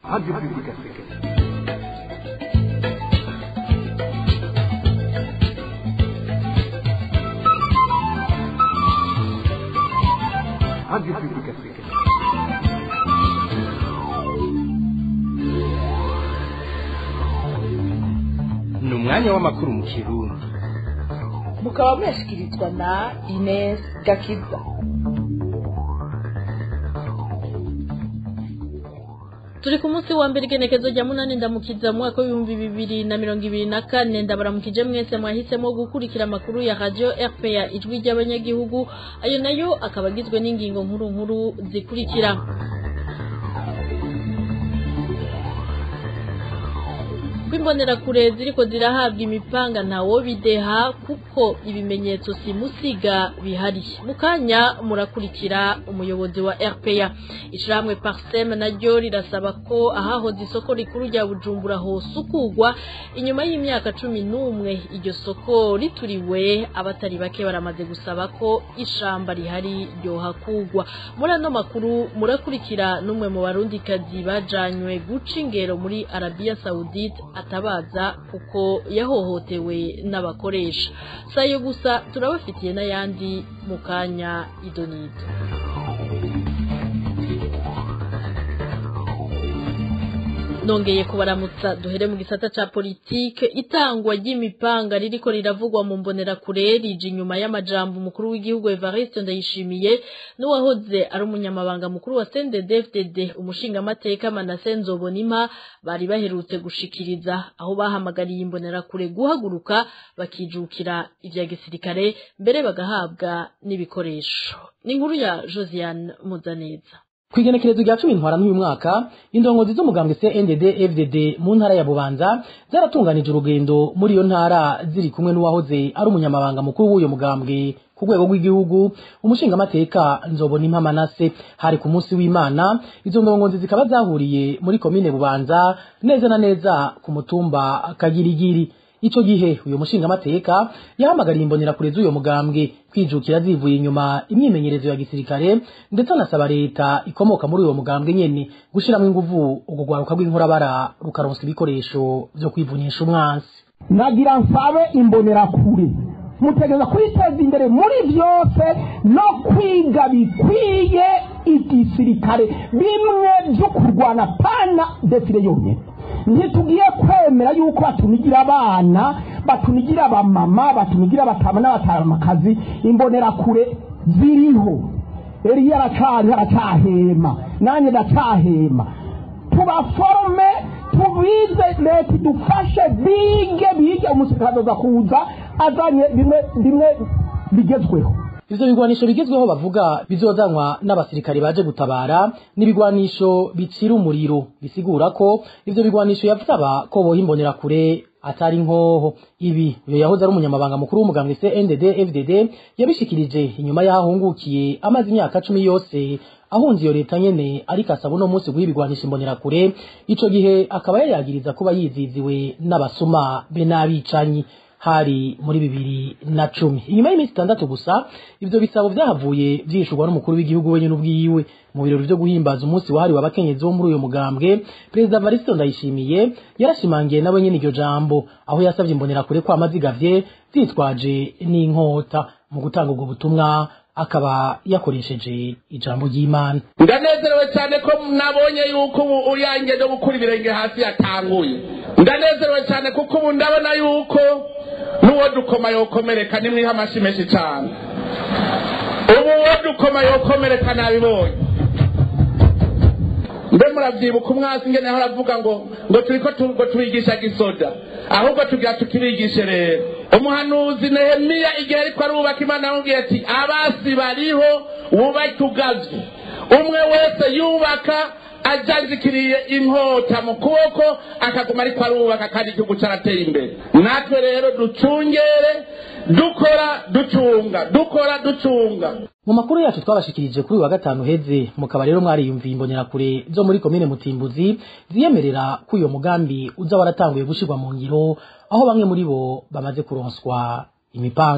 Radio Public Africaine. Radio Public Africaine. ni umwanya w'amakuru mu kirundi mukaba mwashyikirizwa na Ines Gakiza turi ku munsi wa mbere igenekezo rya munani ndamukiza mu mwaka w'ibihumbi bibiri na mirongo ibiri na kane ndabaramukije mwese mwahisemo gukurikira amakuru ya radio rpa ijwi ry'abanyagihugu ayo nayo akaba agizwe n'ingingo nkuru nkuru zikurikira kwimbonerakure ziriko zirahabwa imipanga ntawo bideha kuko ibimenyetso simusiga bihari mukanya murakurikira umuyobozi wa RPA ishirahamwe Parsem naryo rirasaba ko ahahoze isoko rikuru rya Bujumbura hosukugwa inyuma y'imyaka cumi n'umwe iryo soko rituriwe abatari bake baramaze gusaba ko ishamba rihari ryohakugwa muri ano makuru murakurikira n'umwe mu barundikazi bajanywe guca ingero muri Arabia Saudite atabaza kuko yahohotewe n'abakoresha sayo gusa turabafitiye n'ayandi mu kanya idonito nongeye kubaramutsa duhere mu gisata ca politike itangwa ry'imipanga ririko riravugwa mu mbonerakure rije inyuma y'amajambo umukuru w'igihugu Evariste Ndayishimiye n'uwahoze ari umunyamabanga mukuru wa CNDD-FDD umushingamateka Manase Nzobonimpa bari baherutse gushikiriza aho bahamagariye imbonerakure guhaguruka bakijukira ivya gisirikare mbere bagahabwa n'ibikoresho ni inkuru ya Josiane Muzaneza kwigenekerezo rya cumi ntwara n'uyu mwaka indongozi z'umugambwe CNDD FDD mu ntara ya Bubanza zaratunganije urugendo muri iyo ntara ziri kumwe n'uwahoze ari umunyamabanga mukuru w'uyo mugambwe ku rwego rw'igihugu umushingamateka nzobona impamanase hari ku munsi w'imana izo ndongozi zikaba zahuriye muri komine Bubanza neza na neza ku mutumba Kagirigiri ico gihe uyo mushingamateka yahamagariye imbonerakure z'uyo mugambwe kwijukira zivuye inyuma imyimenyerezo ya gisirikare ndetse anasaba leta ikomoka muri uyo mugambwe nyene gushiramwo inguvu urwo rwaruka rw'inkorabara rukaronsa ibikoresho vyo kwivunyisha umwansi nagira nsabe imbonerakure mutegereza kwiteza imbere muri byose no kwiga bikwiye igisirikare bimwe byo kurwana pana defire yonyine ntitugiye kwemera yuko batunigira abana batunigira abamama batunigira abatama n'abatamakazi imbonerakure ziriho eriya aracari aracahema nanjye ndacahema tubaforome tubize leta idufashe bige bige umusirikare azoza kuza azanye bimwe bimwe bigezweho ivyo bigwanisho bigezweho bavuga bizozanwa n'abasirikare baje gutabara n'ibigwanisho bicira umuriro bisigura ko ivyo bigwanisho yavusaba ko boha imbonerakure atari nkoho ibi uyo yahoze ari umunyamabanga mukuru w'umugambwe CNDD FDD yabishikirije inyuma y'aho ahungukiye amaze imyaka cumi yose ahunze iyo leta nyene ariko asaba uno munsi guha ibigwanisha imbonerakure ico gihe akaba yayagiriza kuba yiziziwe n'abasuma be n'abicanyi hari muri bibiri na cumi inyuma y'iminsi itandatu gusa ivyo bisabo vyahavuye vyishurwa n'umukuru w'igihugu wenyene ubwiwe mu birori vyo guhimbaza umunsi wahariwe abakenyezi bo muri uyo mugambwe perezida varisito ndayishimiye yarashimangiye nawe nyene iryo jambo aho yasavye imbonerakure ko amazigavye zitwaje n'inkota mu gutanga ubwo butumwa akaba yakoresheje ijambo ry'imana ndanezerewe cyane ko nabonye yuko ubu uriyange no gukura ibirenge hasi yatanguye ndanezerewe cyane kuko ubu ndabona yuko n'uwo dukoma yokomereka nimwiha amashyi menshi cyane ubu uwo dukoma yokomereka nabibonye mbe muravyibuka umwasi ngene aho aravuga ngo ngo turiko ngo tubigisha gisoda ahubwo tugira tukibigishe rero umuhanuzi nehemiya igihe ariko arubaka imana yamubwiye ati abasi bariho wubake ugavye umwe wese yubaka ajanjikiriye inkota mu kuboko akaguma ariko arubaka kandi igihugu carateye imbere natwe rero ducungere dukora ducunga dukora ducunga mu makuru yacu twabashikirije kuri uyu wa gatanu heze mukaba rero mwariyumviye imbonerakure zo muri komine mutimbuzi ziyemerera ko uyo mugambi uza waratanguye gushirwa mu ngiro aho bamwe muri bo bamaze kuronswa imipanga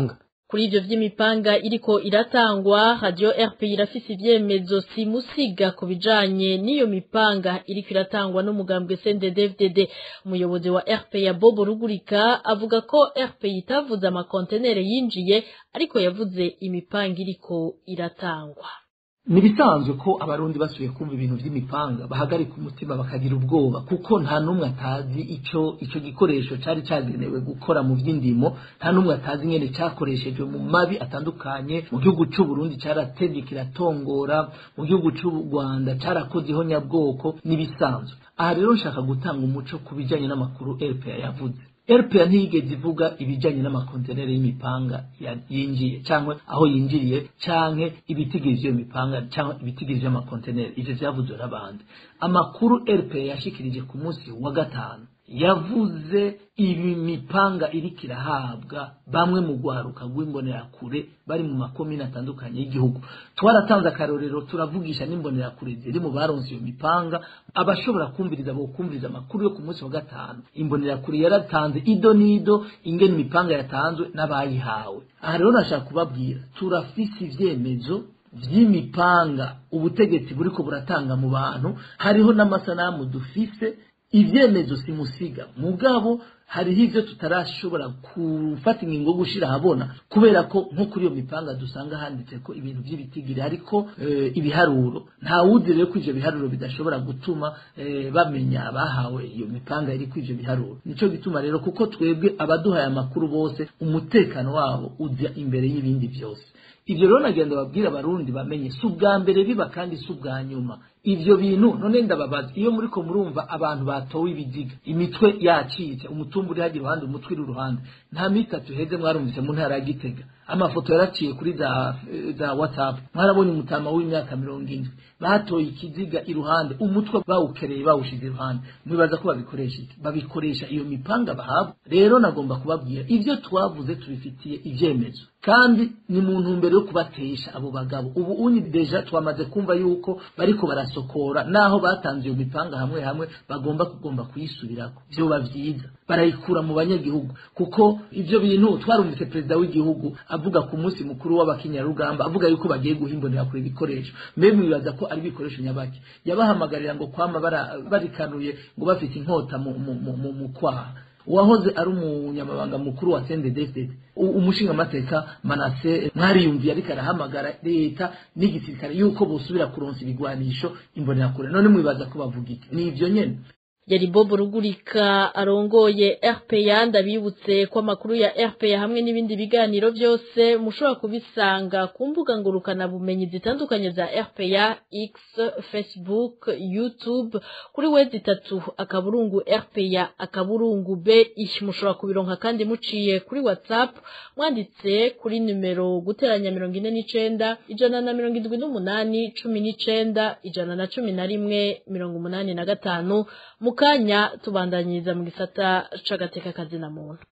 kuri ivyo vy'imipanga iriko iratangwa radio RP irafise ivyemezo simusiga ku bijanye n'iyo mipanga iriko iratangwa n'umugambwe CNDD-FDD umuyobozi wa RP ya Bobo Rugurika avuga ko RP itavuze amakontenere yinjiye ariko yavuze imipanga iriko iratangwa nibisanzwe ko abarundi basubiye kumva ibintu vy'imipanga bahagarika umutima bakagira ubwoba kuko nta numwe atazi ico ico gikoresho cari cagenewe gukora mu vy'indimo nta numwe atazi ingene cakoreshejwe mu mabi atandukanye mu gihugu c'u Burundi caratevye kiratongora mu gihugu c'u Rwanda carakoze ihonyabwoko nibisanzwe aha rero nshaka gutanga umuco ku bijanye n'amakuru RPA yavuze RPA ntiyigeze ivuga ibijanye n'amakontenere y'imipanga yinjiye cyangwa aho yinjiriye canke ibitigirije iyo mipanga cyangwa ibitigirije amakontenere ivyo vyavuzwe n'abandi amakuru RPA yashikirije ku munsi wa gatanu yavuze ibi mipanga iriko irahabwa bamwe mu gwaruka rw'imbonerakure bari mu makomine atandukanye y'igihugu twaratanze akarorero turavugisha n'imbonerakure ziri mu baronse iyo mipanga abashobora kumviriza bokumviriza amakuru yo ku munsi wa gatanu imbonerakure yaratanze ido n'ido ingene imipanga yatanzwe n'abayihawe aha rero nashaka kubabwira turafise ivyemezo vy'imipanga ubutegetsi buriko buratanga mu bantu hariho n'amasanamu dufise ivyemezo simusiga mugabo hariho ivyo tutarashobora gufata ingingo yo gushira ahabona kubera ko nko kuri iyo mipanga dusanga handitse ko ibintu vy'ibitigiri ariko e, ibiharuro nta wuzi rero ko ivyo biharuro bidashobora gutuma e, bamenya abahawe iyo mipanga iri kuri ivyo biharuro nico gituma rero kuko twebwe abaduhaye amakuru bose umutekano wabo uza imbere y'ibindi vyose ivyo rero nagenda babwira abarundi bamenye si ubwa mbere biba kandi si ubwa nyuma ivyo bintu none ndababaza iyo muriko murumva abantu batowe ibiziga imitwe yacitse umutumba uri hagira uruhande umutwe uri uruhande nta mitatu heze mwarumvise mu ntara ya gitega amafoto yaraciye kuri za, za whatsapp mwarabonye umutama w'imyaka mirongo indwi batoye ikiziga iruhande umutwe bawukereye bawushize iruhande mwibaza ko babikoresha iki babikoresha iyo mipanga bahabwa rero nagomba kubabwira ivyo twavuze tubifitiye ivyemezo kandi ni mu ntumbero yo kubatesha abo bagabo ubu unyi deja twamaze kumva yuko bariko barasokora naho batanze iyo mipanga hamwe hamwe bagomba kugomba kuyisubirako vyoba vyiza barayikura mu banyagihugu kuko ivyo bintu twarumvise perezida w'igihugu avuga ku munsi mukuru w'abakenyarugamba avuga yuko bagiye guhimbonera kure ibikoresho mbe mwibaza ko ari ibikoresho nyabaki yabahamagarira ngo kwama barikanuye ngo bafite inkota mu, mu, mu, mu, mu kwaha uwahoze ari umunyamabanga mukuru wa CNDD-FDD umushinga amateka Manase mwariyumviye ariko arahamagara leta n'igisirikare yuko bosubira kuronsa ibigwanisho imbonerakure none mwibaza ko bavuga iki ni ivyo nyene yari Bobo Rugurika arongoye RPA ndabibutse ko amakuru ya RPA hamwe n'ibindi biganiro byose mushobora kubisanga ku mbuga ngurukana bumenyi zitandukanye za RPA X Facebook YouTube kuri wezi itatu akaburungu RPA akaburungu B ish mushobora kubironka kandi muciye kuri WhatsApp mwanditse kuri numero guteranya mirongo ine n'icenda ijana na mirongo indwi n'umunani cumi n'icenda ijana na cumi na rimwe mirongo umunani na gatanu mukanya tubandanyiriza mu gisata c'agateka kazina muntu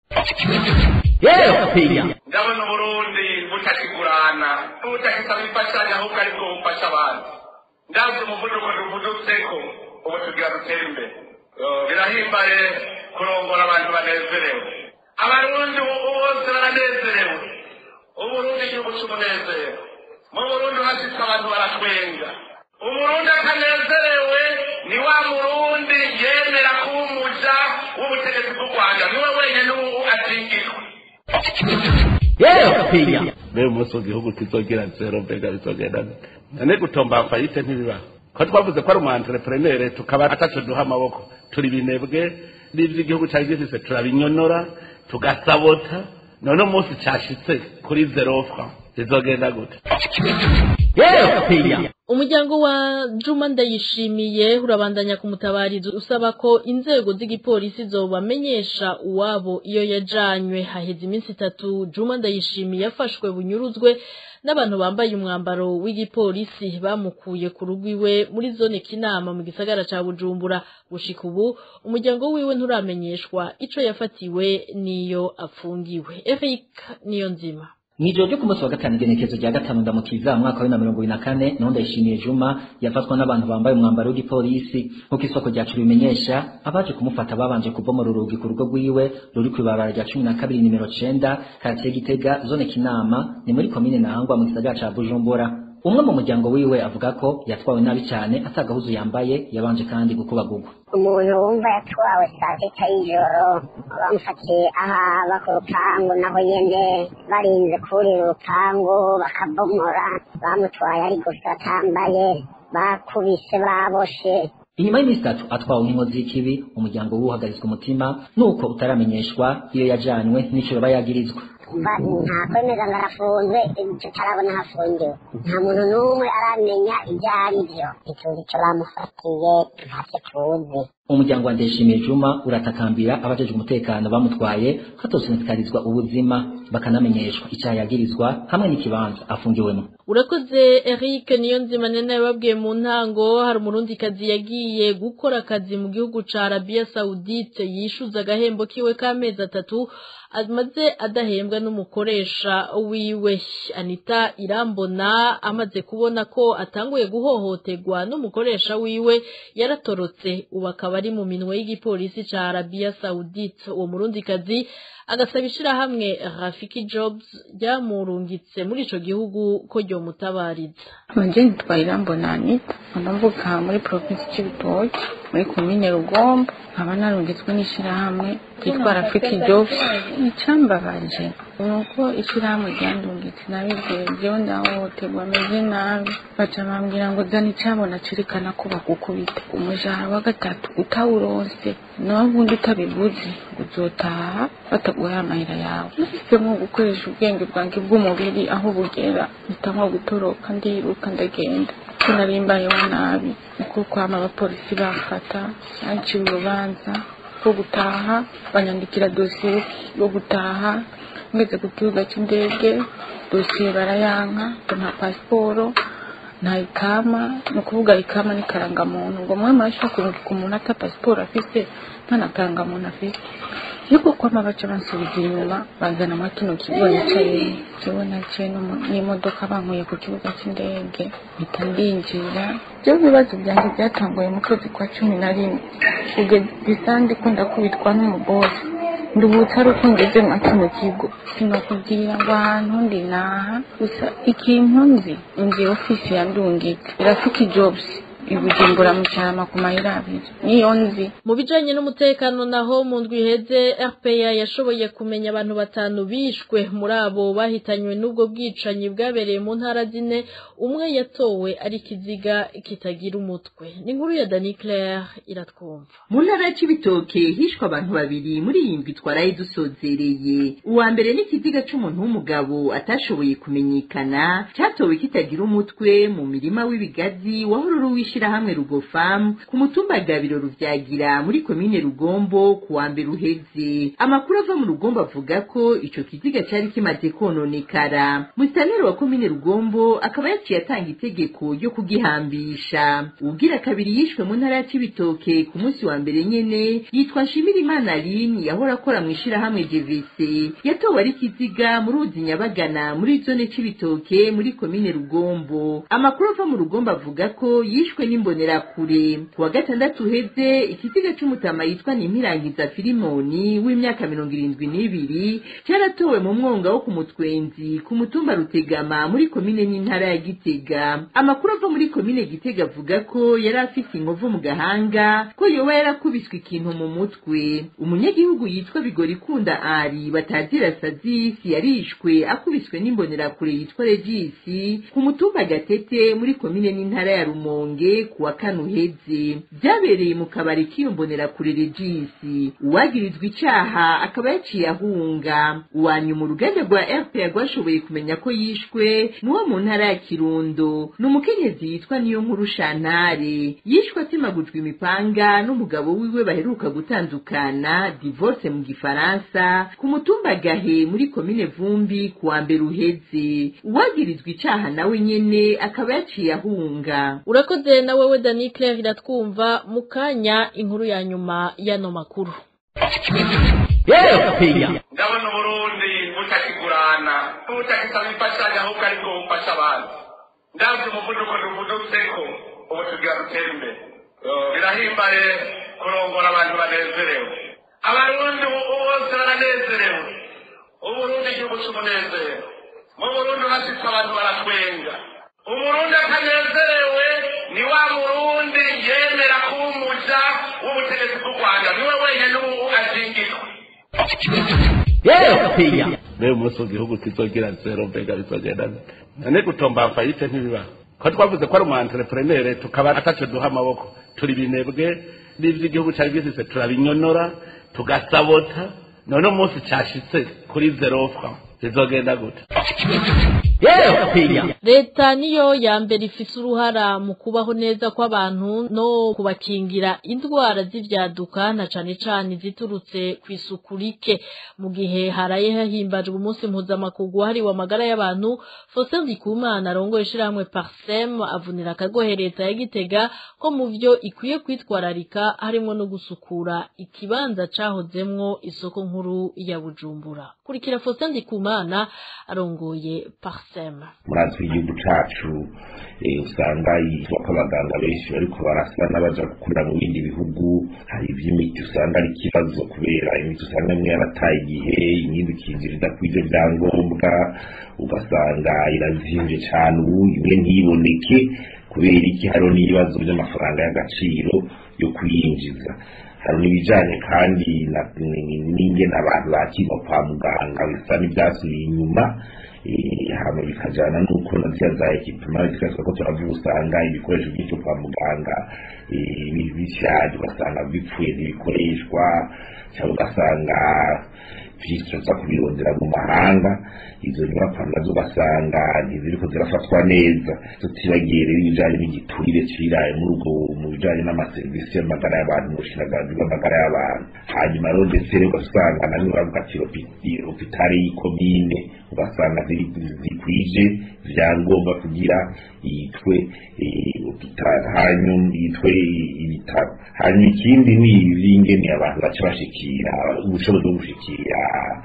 ndabona uburundi butakigurana butakisaba imfashanyo ahubwo aribwo bufasha abandi ndazi umuvuduko duvudutseko ubu tugira dutere imbere birahimbaye kurongora abantu banezerewe abarundi bose baranezerewe uburundi igihugu c'umunezero mu burundi hashitse abantu baratwenga umurundi atanezerewe ni wa murundi yemera kuba umuja w'ubutegetsi bw'u rwanda niwe wenyine ubu atingirwa mbere umunsi w'igihugu kizogira zero mbega bizogenda none gutomba fayite ntibibaho ko twavuze ko ari umu entrepreneur tukaba ataco duha amaboko turi binebwe n'ivy'igihugu cari gifise turabinyonora tugasabota none umunsi cashitse kuri zero franc bizogenda gute umuryango wa juma ndayishimiye urabandanya kumutabariza usaba ko inzego z'igipolisi zobamenyesha uwabo iyo yajanywe haheze iminsi itatu juma ndayishimiye yafashwe bunyuruzwe n'abantu bambaye umwambaro w'igipolisi bamukuye ku rugo iwe muri zone kinama mu gisagara ca bujumbura gushika ubu umuryango wiwe nturamenyeshwa ico yafatiwe n'iyo afungiwe eric niyo nzima Mwijoro ryo ku munsi wa gatanu igenekezo rya gatanu ndamukiza mwaka wa bibiri na mirongo ibiri na kane niho ndayishimiye Juma yafatwa n'abantu bambaye umwambaro w'igipolisi nk'uko isoko ryacu bimenyesha abaje kumufata babanje kubomora urugi ku rugo rwiwe ruri kw'ibarabara rya cumi na kabiri nimero cenda karitiye Gitega zone Kinama ni muri komine Ntahangwa mu gisagara ca Bujumbura umwe mu muryango wiwe avuga ko yatwawe nabi cyane atagahuzu yambaye yabanje kandi gukubagurwa umuntu wumva yatwawe saa sita y'ijoro bamufatiye ahaba ku rupangu naho nyene barinze kurira urupangu bakabomora bamutwaye ari gusa atambaye bakubise baboshe inyuma y'iminsi itatu atwawe nk'inkozi y'ikibi umuryango w'uhagarizwa umutima nuko utaramenyeshwa iyo yajanywe n'icyo yoba yagirizwa nta kwemeza ngo arafunzwe tutarabona hafungiwe nta muntu n'umwe aramenya ibyo ari byo ntituzi icyo bamufatiye ntacyo tuzi umuryango wa ndeshimiye juma uratakambira abajejwe umutekano bamutwaye hatosonekarizwa ubuzima bakanamenyeshwa icyaha yagirizwa hamwe n'ikibanza afungiwemo urakoze Eric niyo nzima nene yababwiye mu ntango hari umurundikazi yagiye gukora akazi mu gihugu ca Arabia Saudite yishuza agahembo kiwe k'amezi atatu amaze adahembwa n'umukoresha wiwe Anita Irambona amaze kubona ko atanguye guhohoterwa n'umukoresha wiwe yaratorotse ubu akaba ari mu minwe y'igipolisi ca Arabia Saudite uwo murundikazi agasaba ishirahamwe Rafiki Jobs ryamurungitse muri ico gihugu ko ryomutabariza Manje nitwa Irambona Anita ndamvuka muri province c'Ibitoki muri komine Rugombo nkaba narungitswe n'ishirahamwe ryitwa Rafiki Jobs icambabaje nuko ishirahamwe ryandungitse nabibwiye jewe ndahohoterwa ameze nabi baca bambwira ngo zana icabona cerekana ko bagukubita umushahara wa gatatu utawuronse nawe ubundi utabivuze ngo uzotaha bataguhaye amahera yawe nahisemo gukoresha ubwenge bwanjye bw'umubiri aho bugera mpitamo gutoroka ndiruka ndagenda ko nari mbayeho nabi niko kwama abapolisi bamfata banciye urubanza rwo gutaha banyandikira dosiye yo gutaha ngeze ku kibuga cy'indege dosiye barayanka ngo nta pasiporo nta ikama ni ukuvuga ikama ni karangamuntu ngo mwe murashobora kurungika umuntu ata pasiporo afise nta na karangamuntu afise yuko kwama baca bansubiza inyuma bazana muri kino kigo nicaye jewe naciye n'imodoka bankuye ku kibuga cy'indege mpita ndinjira byo bibazo byanjye byatanguye mu kwezi kwa cumi na rimwe kugeza isandi ko ndakubitwa n'umubosi ndubutse ari uko ngeze nka kino kigo sinakubwira ngo ahantu ndi naha gusa ikintu nzi nzi ofisi ya ndungitse irafite jobs ibujumbura mu cyarama ku mayira abiri niyo nzi mu bijanye n'umutekano naho mu ndwi iheze RPA yashoboye kumenya abantu batanu bishwe muri abo bahitanywe n'ubwo bwicanyi bwabereye mu ntara zine umwe yatowe ari kiziga kitagira umutwe ni inkuru ya Dani Claire iratwumva mu ntara y'ibitoke hishwe abantu babiri muri iyi ndwi twaraye dusozereye uwa mbere ni ikiziga c'umuntu w'umugabo atashoboye kumenyekana cyatowe kitagira umutwe mu mirima w'ibigazi wahora uri ishirahamwe rugofamu ku mutumba gabiro ruvyagira muri komine rugombo ku wa mbere uheze amakuru ava mu rugombo avuga ko ico kiziga cari kimaze kononekara musitaneri wa komine rugombo akaba yaciye atanga itegeko ryo kugihambisha uwugira kabiri yishwe mu ntara ya cibitoke ku munsi wa mbere nyene yitwa nshimirimana aline yahora akora mu ishirahamwe jvc yatowe ari kiziga mu ruzi nyabagana muri zone cibitoke muri komine rugombo amakuru ava mu rugombo avuga ko yishwe n'imbonerakure ku wa gatandatu uheze ikiziga c'umutama yitwa nimpirangiza filimoni w'imyaka mirongo irindwi n'ibiri cyaratowe mu mwonga wo ku mutwenzi ku mutumba rutegama muri komine n'intara ya gitega amakuru ava muri komine gitega avuga ko yari afite inkovu mu gahanga ko yoba yarakubiswe ikintu mu mutwe umunyagihugu yitwa bigorikunda ari batazira sazisi yarishwe akubiswe n'imbonerakure yitwa regisi ku mutumba gatete muri komine n'intara ya rumonge ku wa kane uheze byabereye mu kabari k'iyombonera kure regisi uwagirizwa icaha akaba yaciye ahunga uwanyuma uruganda rwa rpa rwashoboye kumenya ko yishwe n'uwo mu ntara ya kirundo ni umukenyezi yitwa niyo nkuru shantare yishwe atemagujwe imipanga n'umugabo wiwe baheruka gutandukana divorce mu gifaransa ku mutumba gahe muri komine vumbi ku wa mbere uheze uwagirizwa icaha nawe nyene akaba yaciye ahunga urakoze na wewe Dani Claire iratwumva mu kanya inkuru ya nyuma y'ano makuru epeya ndabona uburundi butakigurana butakisaba imfashanyo ahubwo aribwo bufasha abantu ndabyo umuvuduko duvudutseko ubu tugira dutere imbere birahimbaye kurongora abantu banezerewe abarundi bose baranezerewe uburundi igihugu cy'umunezero mu burundi hasitse abantu baratwenga umurundi atanezerewe ni wa murundi yemera kuba umuja w'ubutegetsi bw'u rwanda niwe wenyine ubu azingirwa epeya rero umunsi igihugu kizogira zero mbega bizogenda none gutomba fayite ntibibaho ko twavuze ko ari umu entrepreneur tukaba ataco duha amaboko turi binebwe n'ivyo igihugu cari gifise turabinyonora tugasabota none umunsi cashitse kuri zero franc bizogenda gute epeya leta niyo ya mbere ifise uruhara mu kubaho neza kw'abantu no kubakingira indwara z'ivyaduka na cane cane ziturutse kw'isuku rike mu gihe haraye hahimbajwe umunsi mpuzamakungu wahariwe amagara y'abantu Faustin Ndikumana arongoye ishirahamwe Parsem avunira akagohe leta ya Gitega ko mu vyo ikwiye kwitwararika harimwo no gusukura ikibanza cahozemwo isoko nkuru ya Bujumbura kurikira Faustin Ndikumana arongoye Parsem murazi igihugu cacu eh, usanga yitwa ko abaganga benshi bariko barasa n'abaja gukorera mu bindi bihugu hari ivy'imiti usanga ari ikibazo kubera imiti usanga imwe yarataye igihe iyindi ikinjira idakwije vyangombwa ugasanga irazimvye cane ubu imwe ntiboneke kubera iki hariho n'ibibazo vy'amafaranga y'agaciro yo kuyinjiza hari n'ibijanye kandi na- n'ingene abantu bakirwa kwa muganga bisa n'ivyasubiye inyuma eh, hama bikajana n'uko na ziriya za ekipima zikasaba ko turavuga usanga ibikoresho byinshi kwa muganga eh, bi- bishaje ugasanga bipfuye ntibikoreshwa cyangwa ugasanga vyinshi tuza kubirondera mu mahanga izo nyubakwa nazo ugasanga ntiziriko zirafatwa neza tutibagiye rero ibijanye n'igiturire ciraye muri ubwo mu bijanye n'amaserivisi y'amagara y'abantu mu bushiraganje bw'amagara y'abantu hanyuma rero ndetse rero ugasanga namwe baravuga ati "Hopi- hopitale y'ikomine ugasanga ziri- zikwije vyangombwa kugira yitwe eh, hopitale hanyuma yitwe ibitaro hanyuma ikindi ni ivy'ingene abantu baca bashikira ubushobozi bwo gushikira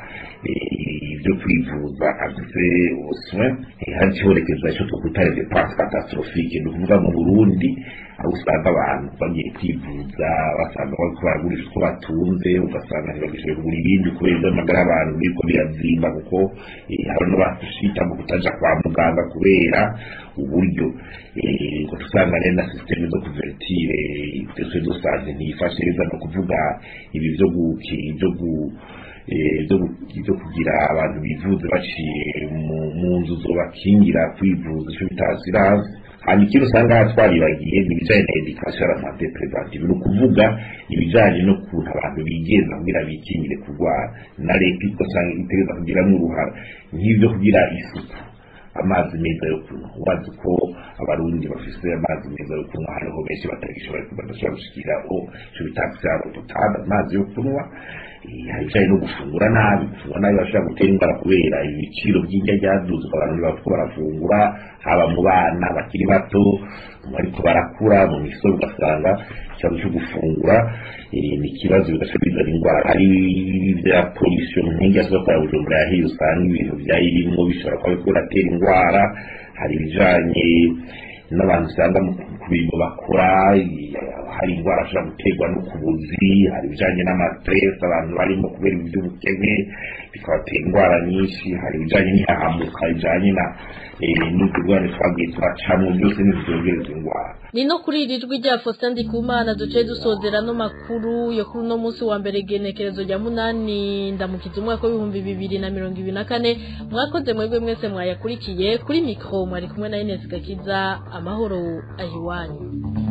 eh, ibyo kwivuza afise ubuswe hari ikibonekeza ico twokwita les dépenses catastrophiques ni ukuvuga mu burundi aho usanga abantu bagiye kwivuza basanga bariko baragurisha utwo batunze ugasanga ntibagishoboye kugura ibindi kubera ivy'amagara y'abantu biriko birazimba kuko eh, hari n'abashita mu kutaja kwa muganga kubera uburyo eh, ngo tusanga rero na systeme zo kuvertire ndetse dosage ntiyifashe neza no kuvuga ibi vyo guki vyo gu eh, vyo gu- vyo kugira abantu bivuze baciye mu- mu nzu zobakingira kwivuza ico bita assurance hanyuma ikindi usanga twaribagiye ni ibijanye na education la santé préventive ni ukuvuga ibijanye no kuntu abantu bigenza kugira bikingire kurwara na leta ugasanga itegereza kugiramwo uruhara nk'ivyo kugira isuku amazi meza yo kunywa wazi ko abarundi bafise amazi meza yo kunywa hariho benshi batagishoboye badashobora gushikiraho ico bita accès potable amazi yo kunywa Eh, hari ibijanye no gufungura nabi gufungura nabi bashobora gutera indwara kubera ibiciro by'indya ryaduze abantu bariko barafungura haba mu bana bakiri bato bariko barakura mu misozi ugasanga ikibazo cyo gufungura eh, ni ikibazo bigaca bizana indwara hari ibya polisiyo nk'ingi yasohoka ya bujumbura yahiye usanga ibintu byayirimwo bishobora kuba biriko biratera indwara hari ibijanye n'abantu usanga mu ku bintu bakora eh, hari indwara ashobora guterwa no ku buzi hari ibijanye n'amastress abantu barimo kubera ibintu by'ubukene bikabatera indwara nyinshi hari ibijanye n'ihahamuka bijanye na eh, n'uturwara twagiye turacamwo byose ntivyongereza indwara ni no kuri iri jwi rya Faustin Ndikumana duce dusozera no makuru yo kuri uno munsi wa mbere genekerezo rya munani ndamukiza umwaka w'ibihumbi bibiri na mirongo ibiri na kane mwakoze mwebwe mwese mwayakurikiye kuri mikro mwari kumwe na Ines Gakiza amahoro ahiwanyu